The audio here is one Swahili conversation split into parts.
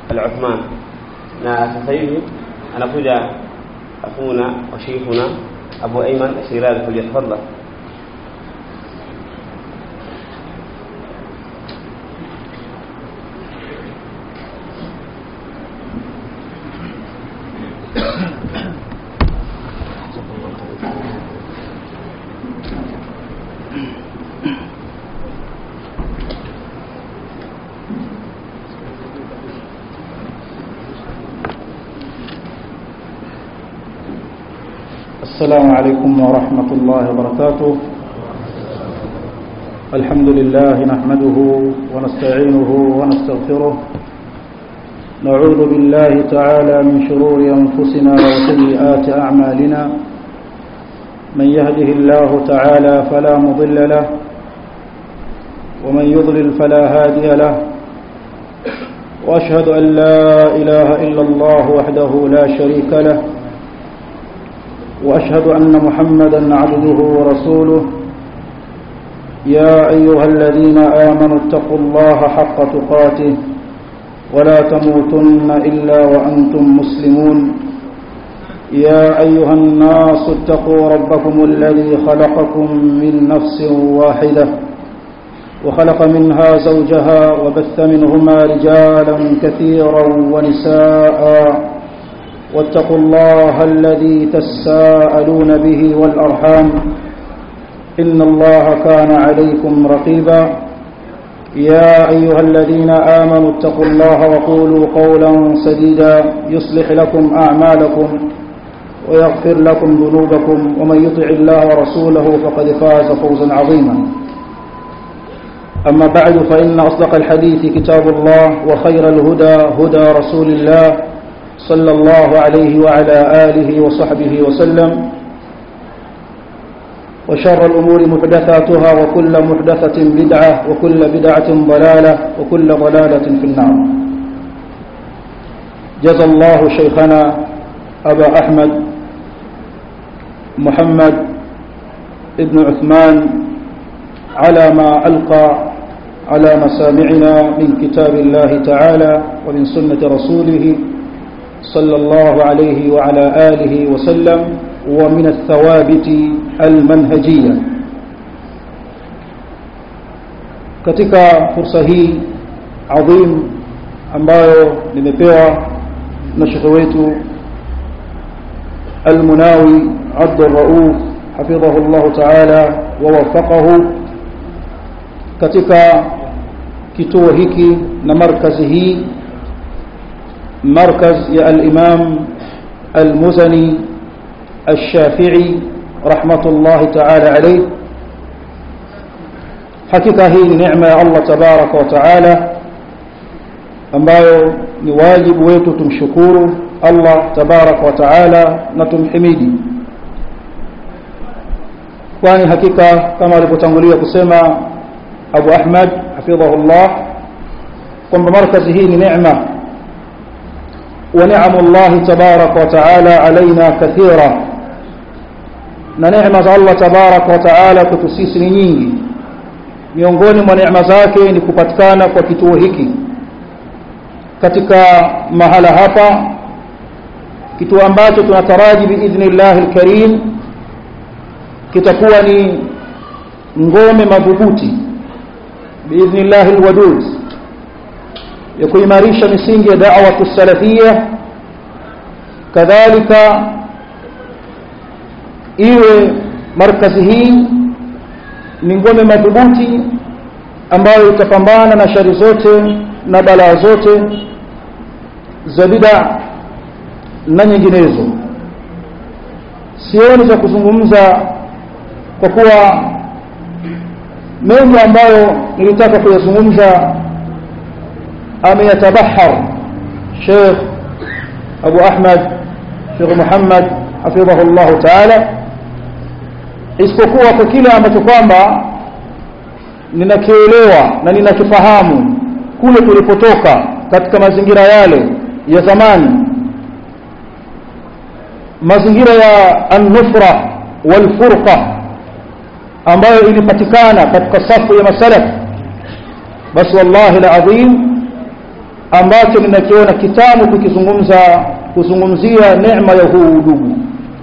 al-Uthman na sasa hivi anakuja akhuna wa sheikhuna Abu Ayman Shirazi falyatafadhal السلام عليكم ورحمة الله وبركاته الحمد لله نحمده ونستعينه ونستغفره نعوذ بالله تعالى من شرور أنفسنا وسيئات أعمالنا من يهده الله تعالى فلا مضل له ومن يضلل فلا هادي له وأشهد أن لا إله إلا الله وحده لا شريك له وأشهد أن محمدا عبده ورسوله يا أيها الذين آمنوا اتقوا الله حق تقاته ولا تموتن إلا وأنتم مسلمون يا أيها الناس اتقوا ربكم الذي خلقكم من نفس واحدة وخلق منها زوجها وبث منهما رجالا كثيرا ونساء واتقوا الله الذي تساءلون به والأرحام إن الله كان عليكم رقيبا يا أيها الذين آمنوا اتقوا الله وقولوا قولا سديدا يصلح لكم أعمالكم ويغفر لكم ذنوبكم ومن يطع الله ورسوله فقد فاز فوزا عظيما أما بعد فإن أصدق الحديث كتاب الله وخير الهدى هدى رسول الله صلى الله عليه وعلى آله وصحبه وسلم وشر الأمور محدثاتها وكل محدثة بدعة وكل بدعة ضلالة وكل ضلالة في النار جزى الله شيخنا أبا أحمد محمد ابن عثمان على ما ألقى على مسامعنا من كتاب الله تعالى ومن سنة رسوله صلى الله عليه وعلى آله وسلم ومن الثوابت المنهجية katika fursa hii adhim ambayo nimepewa na shekhe wetu almunawi abdurauf hafidhahu llahu taala wawafaqahu katika kituo hiki na markazi hii مركز يا الإمام المزني الشافعي رحمة الله تعالى عليه حقيقة هي نعمة يا الله تبارك وتعالى ambayo ni wajibu wetu tumshukuru Allah tabarak wa taala na tumhimidi kwani hakika kama alivyotangulia kusema Abu Ahmad hafidhahullah kwamba markazi hii ni neema ونعم الله تبارك وتعالى علينا كثيرا na neema za Allah tabarak wa taala kwetu sisi ni nyingi miongoni mwa neema zake ni kupatikana kwa kituo hiki katika mahala hapa kituo ambacho tunataraji biidhnillahi lkarim kitakuwa ni ngome madhubuti biidhnillahi lwadud ya kuimarisha misingi ya da'wa salafia kadhalika iwe markazi hii ni ngome madhubuti ambayo itapambana na shari zote na balaa zote za bid'a na nyinginezo sioni za kuzungumza kwa kuwa mengi ambayo nilitaka kuyazungumza ameyatabahar Sheikh Abu Ahmad Sheikh Muhammad hafidhahu Allah Ta'ala isipokuwa kwa kile ambacho kwamba ninakielewa na ninakifahamu kule tulipotoka katika mazingira yale ya zamani mazingira ya an-nufra wal-furqa ambayo ilipatikana katika safu ya masalaf basi wallahi alazim ambacho ninakiona kitamu kukizungumza kuzungumzia neema ya huu udugu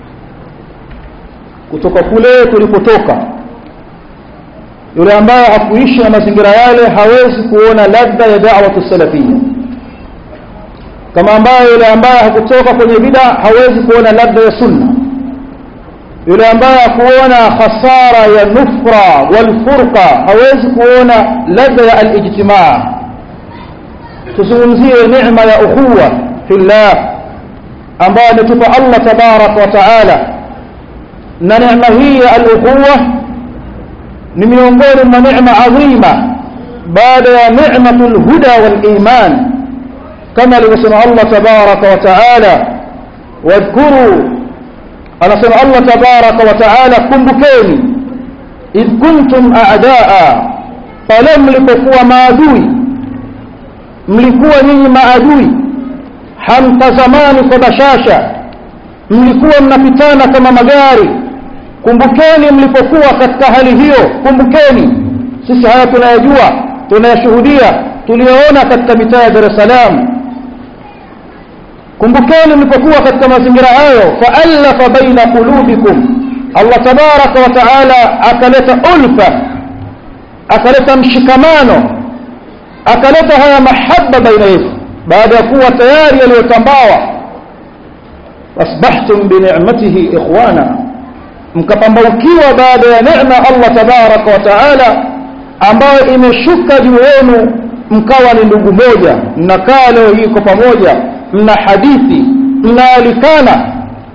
kutoka kule tulipotoka yule ambaye hakuishi na mazingira yale hawezi kuona ladha ya da'watu salafia kama ambaye yule ambaye hakutoka kwenye bid'a hawezi kuona ladha ya sunna yule ambaye hakuona hasara ya nufra wal furqa hawezi kuona ladha ya al-ijtimaa tuzungumzie neema ya ukhuwa fillah ambayo ametupa Allah tabarak wa taala na neema hii ya al-ukhuwa ni miongoni mwa neema adhima baada ya neematul huda wal iman kama alivyosema Allah tabarak wa taala wadhkuru anasema Allah tabarak wa taala kumbukeni idh kuntum a'daa pale mlipokuwa maadui mlikuwa nyinyi maadui hamtazamani kwa bashasha mlikuwa mnapitana kama magari kumbukeni mlipokuwa katika hali hiyo kumbukeni sisi haya tunayajua tunayashuhudia tuliyoona katika mitaa ya Dar es Salaam kumbukeni mlipokuwa katika mazingira hayo faallafa baina qulubikum Allah tabaraka wa taala akaleta ulfa akaleta mshikamano akaleta haya mahaba baina yetu baada ya kuwa tayari yaliyotambawa asbahtum bi ni'matihi ikhwana mkapambaukiwa baada ya neema Allah tabaraka wa taala ambayo imeshuka juu yenu mkawa ni ndugu moja mnakaa leo hii kwa pamoja mna hadithi mnaalikana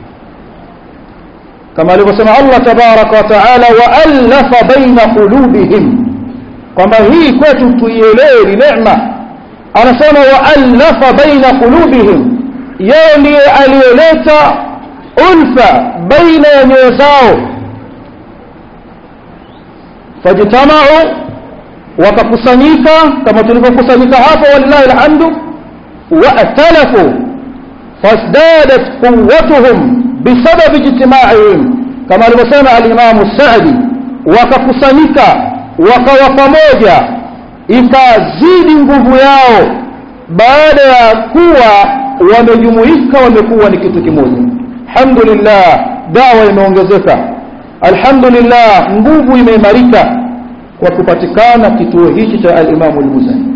kama alivyosema Allah tabaraka wa taala waallafa baina qulubihim kwamba hii kwetu tuielewe ni neema anasema waallafa baina qulubihim yeye ndiye aliyeleta ulfa baina ya nyoyo zao fajtamau wakakusanyika kama tulivyokusanyika hapo walillahi alhamdu واختلفوا فازدادت قوتهم بسبب اجتماعهم كما alivyosema al-Imam Sa'di wakakusanyika wakawa pamoja ikazidi nguvu yao baada ya kuwa wamejumuika wamekuwa ni kitu kimoja alhamdulillah dawa imeongezeka alhamdulillah nguvu imeimarika kwa kupatikana kituo hichi cha al-Imam al-Muzani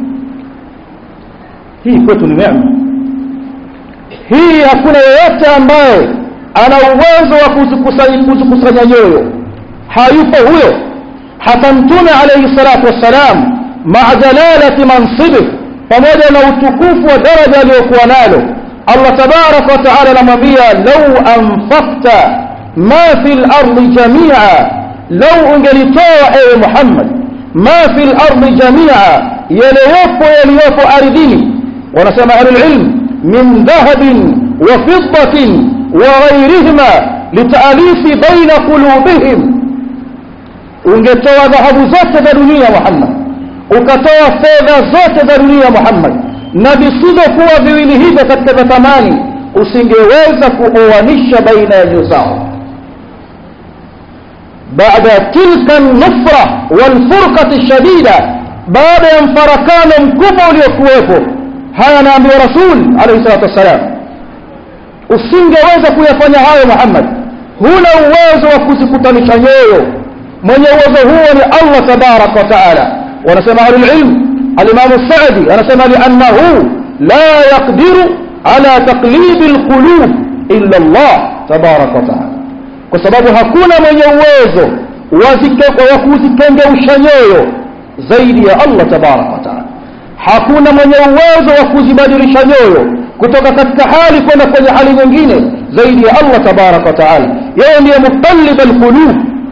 hii kwetu ni neema hii hakuna yeyote ambaye ana uwezo wa kuzikusanya nyoyo hayupo huyo hata mtume alayhi salatu wassalam maa jalalati mansibih pamoja na utukufu wa daraja aliyokuwa nalo Allah tabaraka wa taala anamwambia lau anfaqta ma fi lardi jamia lau ungelitoa ewe Muhammad ma fi lardi jamia yaliyopo yaliyopo ardhini wanasema ahlulilm min dhahabin wa fiddatin wa ghairihima litaalifi baina qulubihim ungetoa dhahabu zote za dunia Muhammad ukatoa fedha zote za dunia Muhammad na visivyokuwa viwili hivyo katika vya thamani usingeweza kuoanisha baina ya nyoyo zao baada tilka nufra walfurqati shadida baada ya mfarakano mkubwa uliokuwepo haya anaambiwa rasul alayhi salatu wassalam usingeweza kuyafanya hayo Muhammad huna uwezo wa kuzikutanisha nyoyo mwenye uwezo huo ni Allah tabarak wa taala wanasema ahlulilm alimamu Saadi anasema liannahu la yaqdiru ala taqlibi alqulub illa Allah tabarak wa taala kwa sababu hakuna mwenye uwezo wa kuzikengeusha nyoyo zaidi ya Allah tabarak wa taala hakuna mwenye uwezo wa kuzibadilisha nyoyo kutoka katika hali kwenda kwenye hali nyingine zaidi ya Allah tabarak wa taala yeye ndiye muqallib alqulub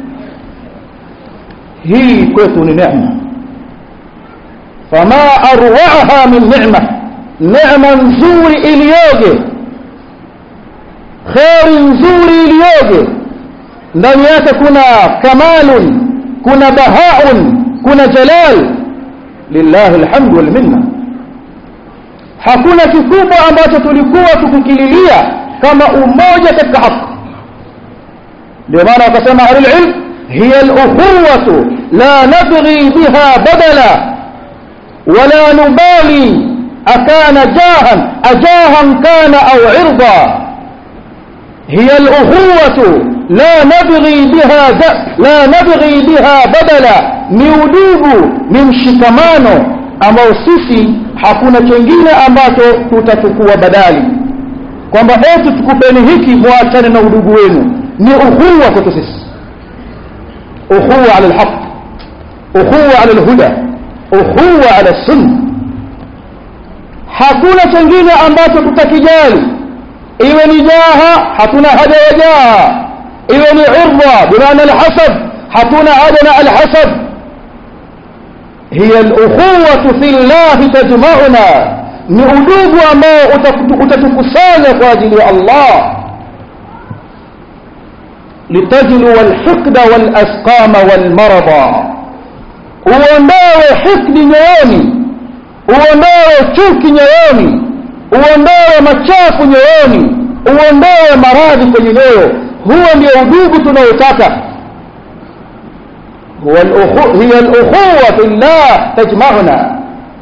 hii kwetu ni neema fama arwaaha min neema neema nzuri iliyoje kheri nzuri iliyoje ndani yake kuna kamalun kuna bahaun kuna jalal lillahi alhamdu wal minna hakuna kikubwa ambacho tulikuwa tukikililia kama umoja katika haki ndio maana wakasema ahlul ilm hiya al-ukhuwatu la nabghi biha badala wala nubali akana jahan ajahan kana au irda hiya al-ukhuwatu la nabghi biha la nabghi biha badala ni udugu ni mshikamano ambao sisi hakuna chengine ambacho tutachukua badali kwamba eti tukupeni hiki muachane na udugu wenu ni ukhuwa kwetu sisi ukhuwa ala alhaq ukhuwa ala alhuda ukhuwa ala sunna hakuna chengine ambacho tutakijali iwe ni jaha hatuna haja ya jaha iwe ni irda bimaana alhasab hatuna haja na alhasab hiya alukhuwatu fi llahi tajma'una ni udugu ambao utatukusanya kwa ajili ya Allah litajlu walhiqda walasqama walmarada uondoe hikdi nyoyoni uondoe chuki nyoyoni uondoe machafu nyoyoni uondoe maradhi kwenye nyoyo huo ndio udugu tunaotaka هي الأخوة في الله تجمعنا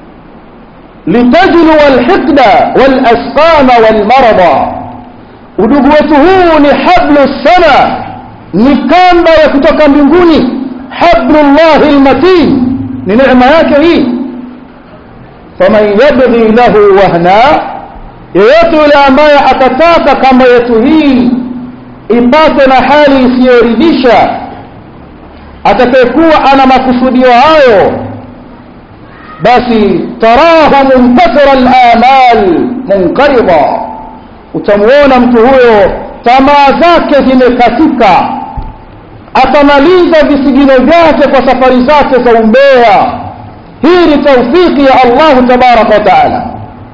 لتجلو الحقد والأسقام والمرضى udugu wetu huu ni hablu sama ni kamba ya kutoka mbinguni hablullahi lmatin ni neema yake hii faman yabghi lahu wahna yeyote yule ambaye atataka kamba yetu hii ipate na hali isiyoridhisha atakayekuwa ana makusudio hayo basi tarahu muntasira al-amal munqarida utamuona mtu huyo tamaa zake zimekatika atamaliza visigino vyake kwa safari zake za umbea hii ni taufiki ya Allahu tabaraka wa taala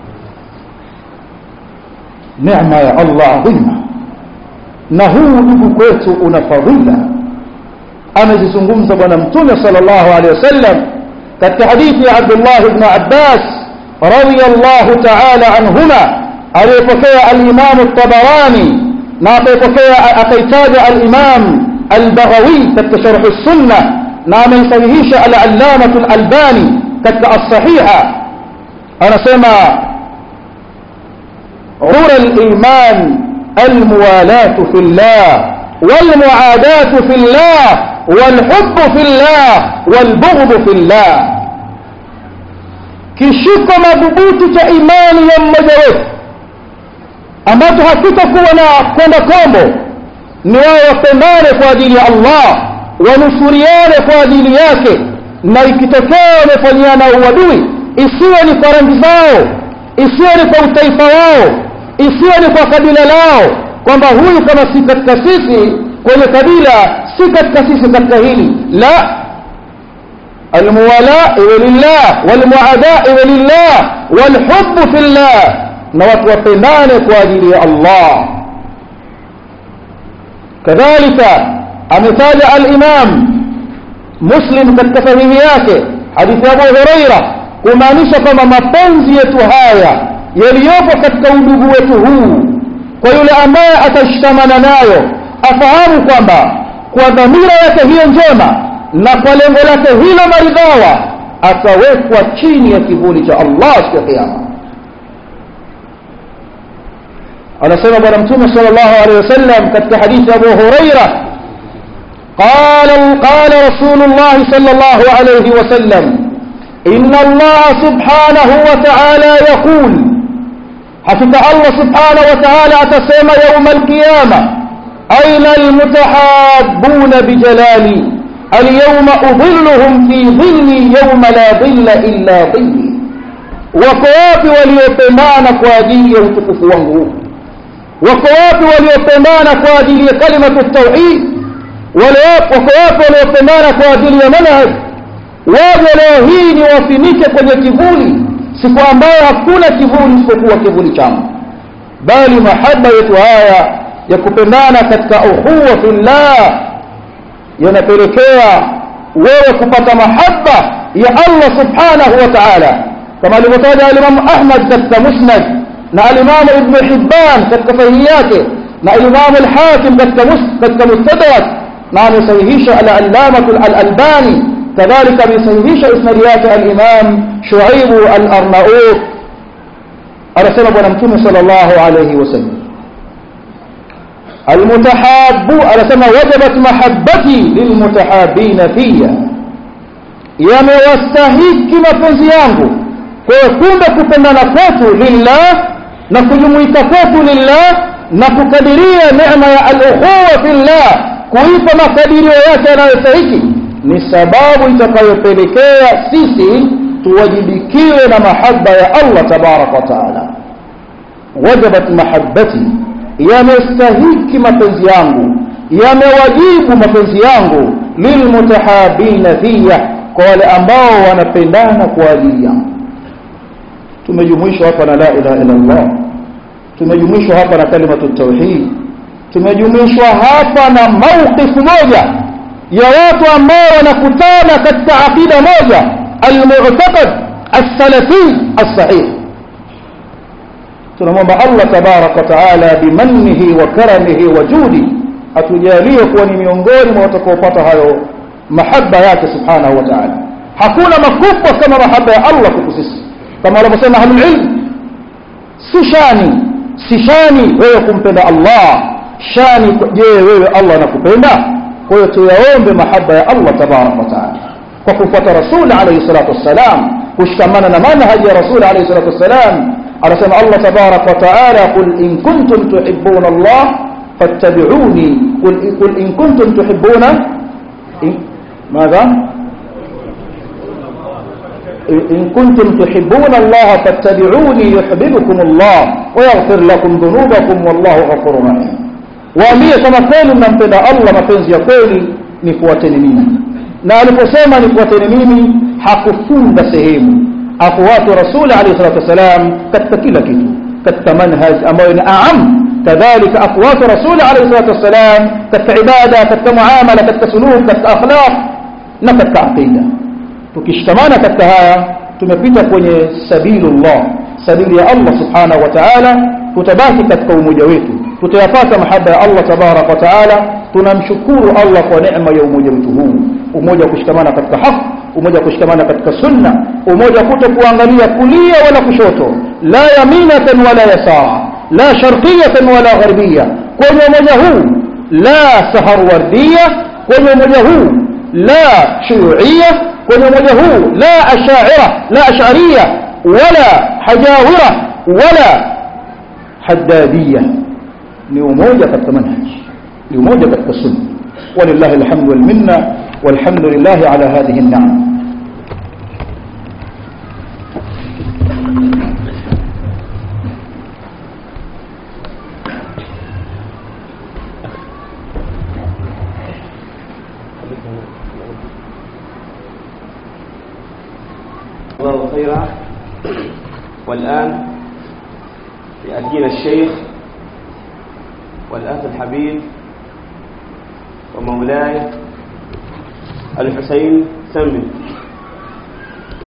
neema ya Allah adhima na huu ndugu kwetu una fadhila amezizungumza bwana mtume sallallahu alaihi wasallam katika hadithi ya Abdullah ibn Abbas radiyallahu ta'ala anhuma aliyepokea al-Imam at-Tabarani na akapokea akaitaja al-Imam al-Baghawi katika sharh as-Sunnah na ameisahihisha al-Allamah al-Albani katika as-Sahiha anasema عرى الإيمان الموالاة في الله والمعاداة في الله والحب في الله والبغض في الله kishiko madhubuti cha imani ya mmoja wetu ambacho hakitakuwa na kwenda kombo ni wao wapendane kwa ajili ya Allah wanusuriane kwa ajili yake na ikitokea wamefanyiana uadui isiwe ni kwa rangi zao isiwe ni kwa utaifa wao isiwe ni kwa kabila lao kwamba huyu kama si katika sisi kwenye kabila si katika sisi katika hili la almuwala iwe lillah walmuada iwe lillah walhubbu fillah na watu wapendane kwa ajili ya Allah kadhalika ametaja al-Imam Muslim katika sahihi yake hadithi ya Abu Huraira kumaanisha kwamba mapenzi yetu haya yaliyopo katika udugu wetu huu kwa yule ambaye atashikamana nayo afahamu kwamba kwa dhamira yake hiyo njema na kwa lengo lake hilo maridhawa atawekwa chini ya kivuli cha Allah siku ya kiyama anasema bwana mtume sallallahu alaihi wasallam katika hadithi ya Abu Huraira قال قال رسول الله صلى الله عليه وسلم إن الله سبحانه وتعالى يقول حقيقة الله سبحانه وتعالى أتسمى يوم القيامة أين المتحابون بجلالي اليوم أظلهم في ظلي يوم لا ظل إلا ظلي وكواب وليتمان كوادي وتكف وانه وكواب وليتمان كوادي كلمة التوحيد وكواب وليتمان كوادي منهج waje leo hii ni wafinike kwenye kivuli siku ambayo hakuna kivuli isipokuwa kivuli changu bali mahaba yetu haya ya kupendana katika ukhuwa fillah yanapelekea wewe kupata mahaba ya Allah subhanahu wa ta'ala kama alivyotaja al-Imam Ahmad katika Musnad na al-Imam Ibn Hibban katika sahihi yake na al-Imam al-Hakim katika katika Mustadrak na amesahihisha al-Allamah al-Albani كذلك بيصحيح اسناد ياته الإمام شعيب الأرناؤوط anasema bwana mtume sallallahu alayhi wasallam almutahabbu anasema wajabat mahabbati lilmutahabina fiya yamewastahiki mapenzi yangu kwa hiyo kumbe kupendana kwetu lillah na kujumuika kwetu lillah na kukadiria neema ya al-ukhuwa fillah kuipa makadirio yake yanayostahiki ni sababu itakayopelekea sisi tuwajibikiwe na mahaba ya Allah tabaraka wa taala wajabat mahabbati yamestahiki mapenzi yangu yamewajibu mapenzi yangu lilmutahabina fiya kwa wale ambao wanapendana kwa ajili yangu tumejumuishwa hapa na la ilaha illa Allah tumejumuishwa hapa na kalimatu tauhid tumejumuishwa hapa na mawqif moja ya watu ambao wanakutana katika aqida moja al-mu'taqad as-salafi as-sahih tunamwomba Allah tabarak wa taala bimannihi wa karamihi wa judi atujalie kuwa ni miongoni mwa watakaopata hayo mahaba yake subhanahu wa ta'ala hakuna makubwa kama mahaba ya Allah kwetu sisi kama wanavyosema ahlul ilm si shani si shani wewe kumpenda Allah shani je wewe Allah anakupenda kwa hiyo tuyaombe mahaba ya Allah tabarak wa taala kwa kufuata rasul alayhi salatu wassalam kushikamana na manhaji ya rasul alayhi salatu wassalam anasema Allah tabarak wa taala qul in kuntum tuhibbuna Allah fattabi'uni qul qul in kuntum tuhibbuna ماذا إن كنتم تحبون الله فاتبعوني يحببكم الله ويغفر لكم ذنوبكم والله غفور رحيم waambie kama kweli mnampenda Allah mapenzi ya kweli nifuateni mimi na aliposema nifuateni mimi hakufunga sehemu afuate rasuli alayhi salatu wasalam katika kila kitu katika manhaj ambayo ni aam kadhalika afuate rasuli alayhi salatu wasalam katika ibada katika muamala katika suluk katika akhlaq na katika aqida tukishikamana katika haya tumepita kwenye sabilullah sabili ya Allah subhanahu wa ta'ala tutabaki katika umoja wetu tutayapata mahaba ya Allah tabarak wa taala tunamshukuru Allah kwa neema ya umoja wetu huu umoja wa kushikamana katika haki umoja wa kushikamana katika sunna umoja kuto kuangalia kulia wala kushoto la yaminatan wala yasara la sharqiyatan wala gharbia kwenye umoja huu la saharwardia kwenye umoja huu la shuyuia kwenye umoja huu la ashaira la ash'ariyya wala hajawira wala haddadiyya ni umoja katika manhaj ni umoja katika sunna walillahi alhamdu wal minna walhamdulillah ala hadhihi an-ni'am الله خيرا والآن يأتينا الشيخ والأخ الحبيب ومولاي الحسين سمي